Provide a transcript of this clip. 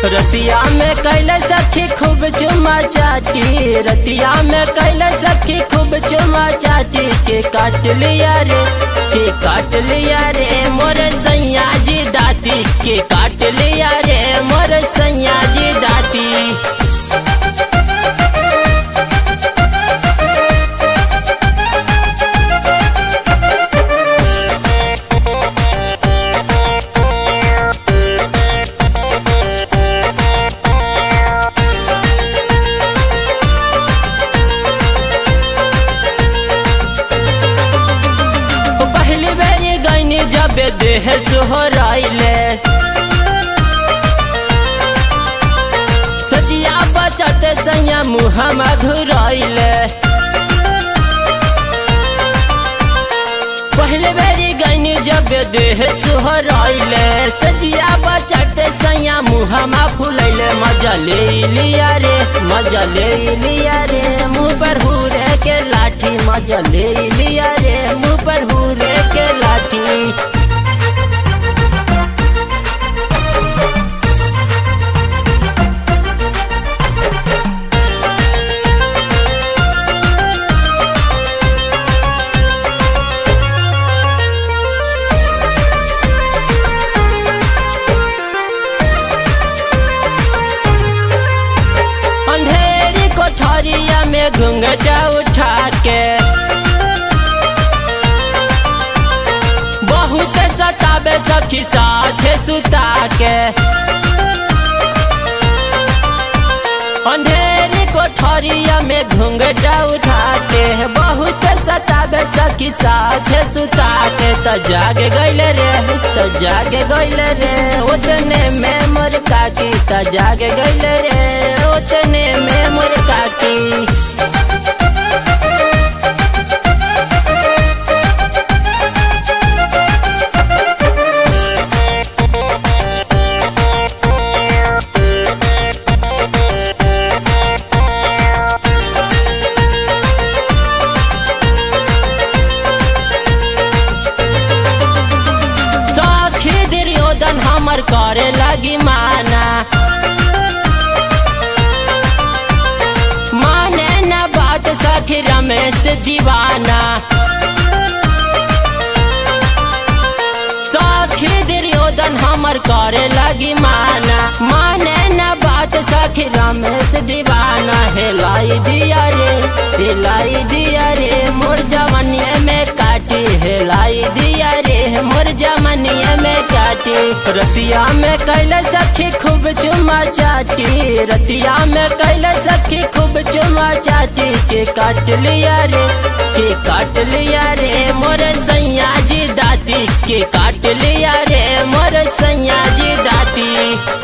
रतिया में कैले सखी खूब चुमा चाटी रतिया में कैले सखी खूब चुमा चाटी के काट लिया रे के काट लिया रे मोर सैया जी दाती के काट लिया रे मोर सैया जी दाती पहली बेरी गईनी जब देह सोहराइले सजिया बचत सैया मुहमा घुराइले पहले बेरी गईनी जब देह सोहराइले सजिया बचत सैया मुहमा फुलैले मजा ले लिया रे मजा ले लिया रे मुँह पर हुरे के लाठी मजा ले लिया रे मुँह पर हुरे के लाठी अंधेरी कोठरिया में घूंघटा उठा के बहुत सताबे सखी साथे सुता के अंधेरी कोठरिया में घूंघटा उठा के बहुत सताबे सखी साथे सुता के त जागे गईले रे त जागे गईले रे उतने में मोर काकी त जागे गईले रे उतने में मोर काकी सखी दुर्योधन हमर करे लगी माना माने न बात सखी रमेश दीवाना सखी दुर्योधन हमर करे लगी माना माने न बात सखी रमेश दीवाना हेलाई दिया रे हेलाई दिया रे मोर जवनिया में काटी हेलाई दिया रे मोर जवनिया में काटी रतिया में कैले सखी खूब चुमा चाटी रतिया में कैले सखी खूब चुमा चाटी के काट लिया रे के काट लिया रे मोर सैया जी दाती के काट लिया रे मोर सैया जी दाती